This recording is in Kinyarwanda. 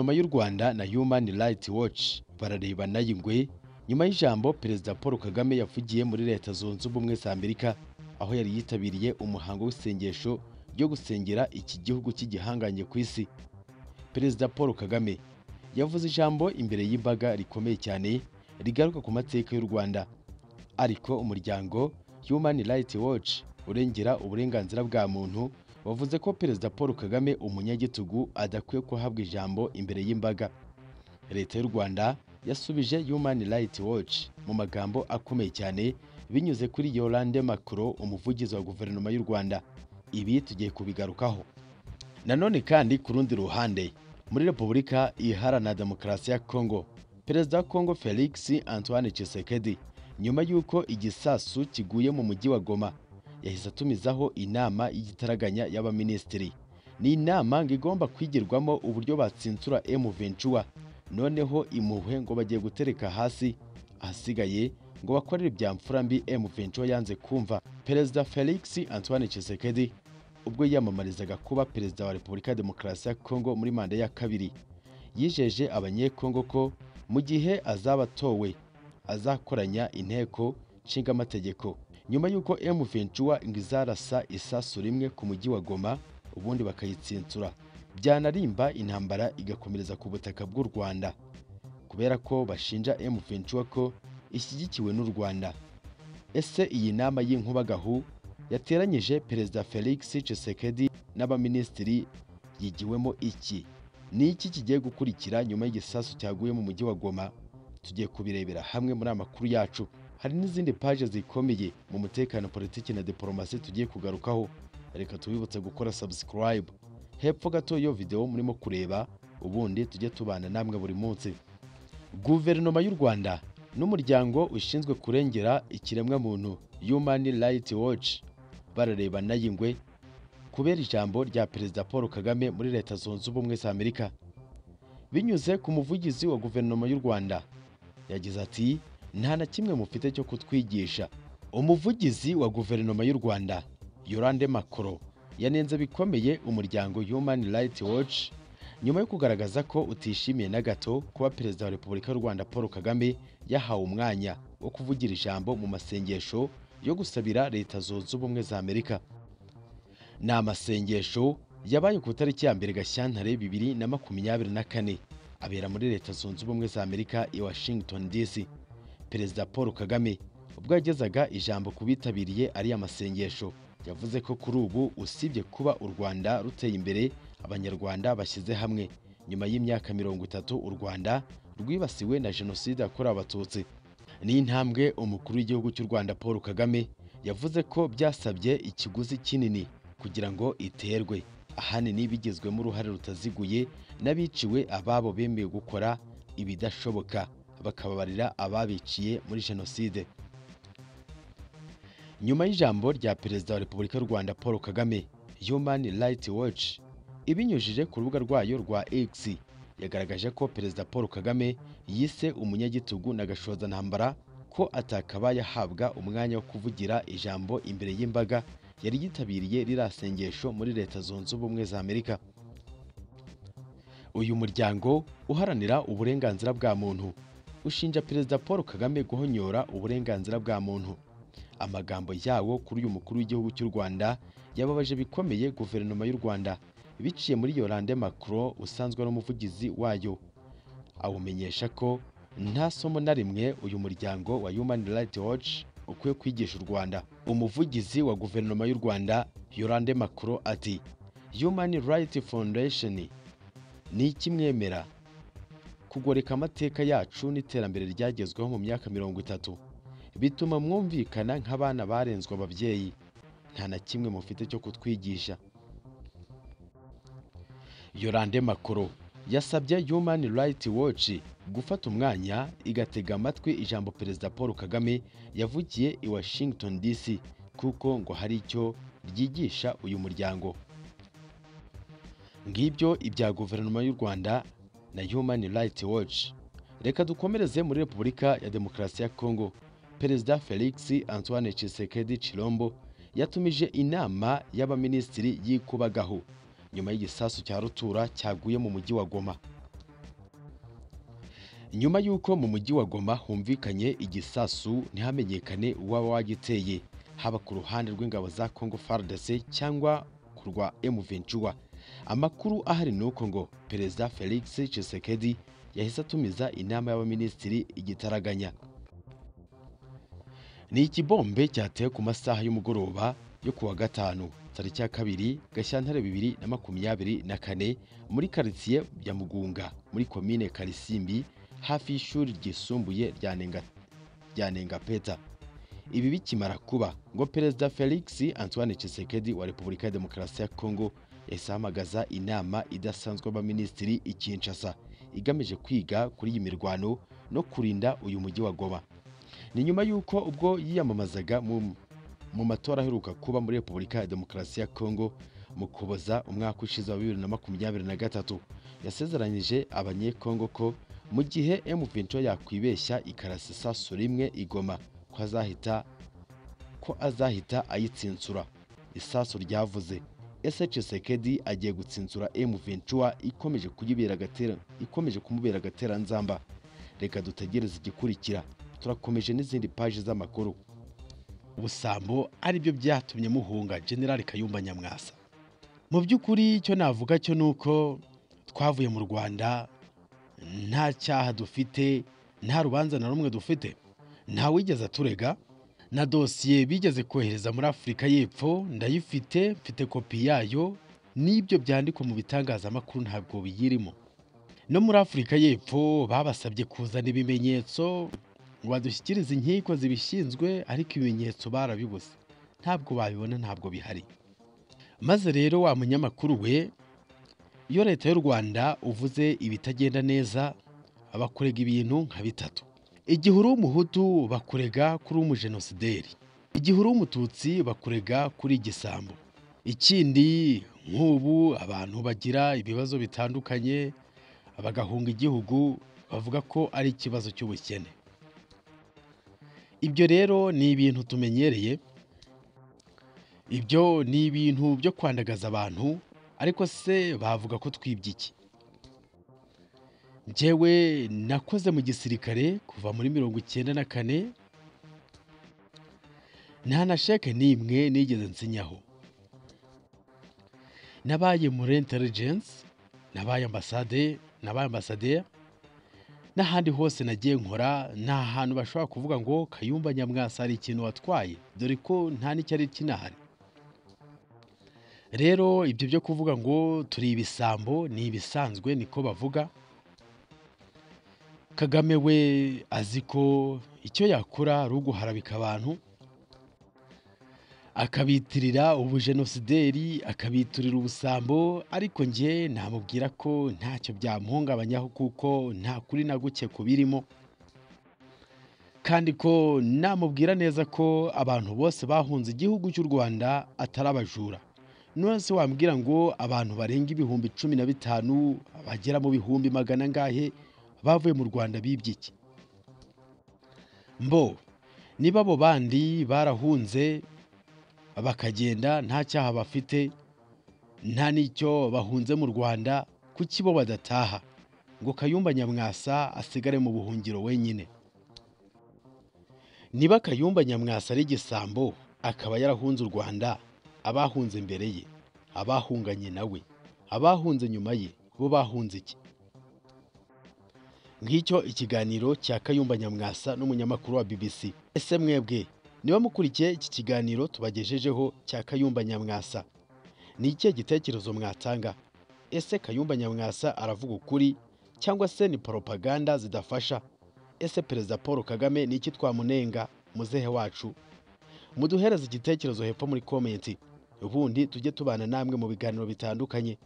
Rwanda na Human Rights Watch bararebana y'ingwe nyuma y'ijambo Perezida Paul Kagame yavugiye muri Leta Zunze Ubumwe za Amerika aho yari yitabiriye umuhango w'isengesho ryo gusengera iki gihugu cy'igihanganye ku isi Perezida Paul Kagame yavuze ijambo imbere y'imbaga rikomeye cyane rigaruka ku mateka y'u Rwanda ariko umuryango Human Rights Watch urengera uburenganzira bwa muntu wavuze ko Perezida Paul Kagame umunyagitugu adakwiye kuhabwa ijambo imbere y'imbaga Leta y'u Rwanda yasubije Human Rights Watch mu magambo akomeye cyane binyuze kuri Yolande Macron umuvugizi wa guverinoma y'u Rwanda ibi tugiye kubigarukaho nanone kandi ku rundi ruhande muri Repubulika Iharanira Demokarasi ya Congo Perezida wa Congo Felix Antoine Tshisekedi nyuma y'uko igisasu kiguye mu mujyi wa Goma yahise atumizaho inama y'igitaraganya y'abaminisitiri ni inama ngo igomba kwigirwamo uburyo batsinsura M23 noneho imuhwe ngo bagiye gutereka hasi ahasigaye ngo bakorere ibya mfura mbi M23 yanze kumva Perezida Felix Antoine Tshisekedi ubwo yiyamamarizaga kuba Perezida wa Repubulika ya Demokarasi ya Congo muri manda ya kabiri yijeje abanyekongo ko mu gihe azaba atowe azakoranya inteko nshingamategeko nyuma y'uko M23 ngo izarasa isasu rimwe ku mujyi wa Goma ubundi bakayitsinsura byanarimba intambara igakomereza ku butaka bw'u Rwanda kubera ko bashinja M23 ko ishyigikiwe n'u Rwanda ese iyi nama y'inkuba-gahu yateranyije Perezida Felix Tshisekedi n'abaminisitiri yigiwemo iki ni iki kigiye gukurikira nyuma y'igisasu cyaguye mu mujyi wa Goma tugiye kubirebera hamwe muri amakuru yacu hari n'izindi paje zikomeye mu mutekano politiki na diporomasi tugiye kugarukaho reka tubibutse gukora subscribe hepfo gato yo video murimo kureba ubundi tujye tubana namwe buri munsi guverinoma y'u Rwanda n'umuryango ushinzwe kurengera ikiremwamuntu Human Rights Watch bararebana y'ingwe kubera ijambo rya Perezida Paul Kagame muri Leta Zunze Ubumwe za Amerika binyuze ku muvugizi wa guverinoma y'u Rwanda yagize ati nta na kimwe mufite cyo kutwigisha umuvugizi wa guverinoma y'u Rwanda Yolande Macron yanenze bikomeye umuryango Human Rights Watch nyuma yo kugaragaza ko utishimiye na gato kuba Perezida wa Repubulika y'u Rwanda Paul Kagame yahawe umwanya wo kuvugira ijambo mu masengesho yo gusabira Leta Zunze Ubumwe za Amerika ni amasengesho yabaye ku itariki ya mbere Gashyantare bibiri na makumyabiri na kane abera muri Leta Zunze Ubumwe za Amerika i Washington DC Perezida Paul Kagame ubwo yagezaga ijambo ku bitabiriye ariya masengesho yavuze ko kuri ubu usibye kuba u Rwanda ruteye imbere abanyarwanda bashyize hamwe nyuma y'imyaka mirongo itatu u Rwanda rwibasiwe na jenoside yakorewe abatutsi ni intambwe umukuru w'igihugu cy'u Rwanda Paul Kagame yavuze ko byasabye ikiguzi kinini kugira ngo iterwe ahanini bigizwemo uruhare rutaziguye n'abiciwe ababo bemeye gukora ibidashoboka bakababarira ababiciye muri jenoside nyuma y'ijambo rya perezida wa repubulika y'u Rwanda Paul Kagame Human Rights Watch ibinyujije ku rubuga rwayo rwa X yagaragaje ko Perezida Paul Kagame yise umunyagitugu na gashozantambara ko atakabaye ahabwa umwanya wo kuvugira ijambo imbere y'imbaga yari yitabiriye rirasengesho muri Leta Zunze Ubumwe za Amerika uyu muryango uharanira uburenganzira bwa muntu ushinja Perezida Paul Kagame guhonyora uburenganzira bwa muntu amagambo yawo kuri uyu mukuru w'igihugu cy'u Rwanda yababaje bikomeye guverinoma y'u Rwanda biciye muri Yolande Macron usanzwe n'umuvugizi wayo awumenyesha ko nta somo na rimwe uyu muryango wa Human Rights Watch ukwiye kwigisha u Rwanda umuvugizi wa guverinoma y'u Rwanda Yolande Macron ati Human Rights Foundation ni ikimwemera kugoreka amateka yacu n'iterambere ryagezweho mu myaka mirongo itatu bituma mwumvikana nk'abana barenzwe ababyeyi nta na kimwe mufite cyo kutwigisha Yolande Macron yasabye Human Rights Watch gufata umwanya igatega amatwi ijambo Perezida Paul Kagame yavugiye i Washington DC kuko ngo hari icyo ryigisha uyu muryango ngibyo ibya guverinoma y'u Rwanda na Human Rights Watch reka dukomereze muri Repubulika ya Demokarasi ya Congo Perezida Felix Antoine Tshisekedi Chilombo yatumije inama y'abaminisitiri y'ikubagahu nyuma y'igisasu cya rutura cyaguye mu mujyi wa Goma nyuma y'uko mu mujyi wa Goma humvikanye igisasu ntihamenyekane uwaba wagiteye haba ku ruhande rw'ingabo za Congo FARDC cyangwa ku rwa M23 amakuru ahari ni uko ngo perezida Felix Tshisekedi yahise atumiza inama y'abaminisitiri igitaraganya ni ikibombe cyateye ku masaha y'umugoroba yo kuwa gatanu tariki ya kabiri gashyantare bibiri na makumyabiri na kane muri karitsiye ya mugunga muri komine karisimbi hafi y'ishuri ryisumbuye rya Nenga- rya nengapeta ibi bikimara kuba ngo perezida felix antoine Tshisekedi wa repubulika ya demokarasi ya kongo yahise ahamagaza inama idasanzwe y'abaminisitiri i kinshasa igamije kwiga kuri iyi mirwano no kurinda uyu mujyi wa goma ni nyuma y'uko ubwo yiyamamazaga mu- mu matora aheruka kuba muri repubulika ya demokarasi ya kongo mu kuboza umwaka ushize wa bibiri na makumyabiri na gatatu yasezeranyije abanyekongo ko mu gihe M23 yakwibeshya ikarasa isasu rimwe igoma ko azahita ko azahita ayitsinsura isasu ryavuze ese Tshisekedi agiye gutsinsura M23 ikomeje kuyibera agatera ikomeje kumubera agateranzamba reka dutegereze igikurikira turakomeje n'izindi paji z'amakuru ubusambo ari byo byatumye muhunga generali kayumba nyamwasa mu by'ukuri icyo navuga cyo ni uko twavuye mu rwanda nta cyaha dufite nta rubanza na rumwe dufite nta wigeze aturega na dosiye bigeze kohereza muri afurika y'epfo ndayifite mfite kopi yayo n'ibyo byandikwa mu bitangazamakuru ntabwo biyirimo no muri afurika y'epfo babasabye kuzana ibimenyetso ngo badushyikirize inkiko zibishinzwe ariko ibimenyetso barabibuze ntabwo babibona ntabwo bihari maze rero wa munyamakuru we iyo leta y'u rwanda uvuze ibitagenda neza bakurega ibintu nka bitatu igihe uri umuhutu bakurega kuri umujenosideri igihe uri umututsi bakurega kuri igisambo ikindi nk'ubu abantu bagira ibibazo bitandukanye bagahunga igihugu bavuga ko ari ikibazo cy'ubukene ibyo rero ni ibintu tumenyereye ibyo ni ibintu byo kwandagaza abantu ariko se bavuga ko twibye iki njyewe nakoze mu gisirikare kuva muri mirongo icyenda na kane nta na sheke n'imwe nigeze nsinyaho nabaye muri intelligence nabaye ambasade nabaye ambasaderi n'ahandi hose nagiye nkora nta hantu bashobora kuvuga ngo kayumba nyamwasa hari ikintu watwaye dore ko nta n'icyari kinahari rero ibyo byo kuvuga ngo turi ibisambo ni ibisanzwe niko bavuga kagame we azi ko icyo yakora ari uguharabika abantu akabitirira ubujenosideri akabiturira ubusambo ariko njye namubwira ko ntacyo byamuhungabanyaho kuko nta kuri na guke kubirimo kandi ko namubwira neza ko abantu bose bahunze igihugu cy'u rwanda atari abajura none se wambwira ngo abantu barenga ibihumbi cumi na bitanu bagera mu bihumbi magana angahe bavuye mu rwanda bibye iki mbo niba abo bandi barahunze bakagenda nta cyaha bafite nta n'icyo bahunze mu rwanda kuki bo badataha ngo kayumba nyamwasa asigare mu buhungiro wenyine niba kayumba nyamwasa ari igisambo akaba yarahunze u rwanda abahunze imbere ye abahunganye nawe abahunze nyuma ye bo bahunze iki ngicyo ikiganiro cya kayumba nyamwasa n'umunyamakuru wa bbc ese mwebwe niba mukurikiye iki kiganiro tubagejejeho cya kayumba nyamwasa ni ikihe gitekerezo mwatanga ese kayumba nyamwasa aravuga ukuri cyangwa se ni poropaganda zidafasha ese perezida paul kagame ni iki twamunenga muzehe wacu muduhereze igitekerezo hepfo muri komenti ubundi tujye tubana namwe mu biganiro bitandukanye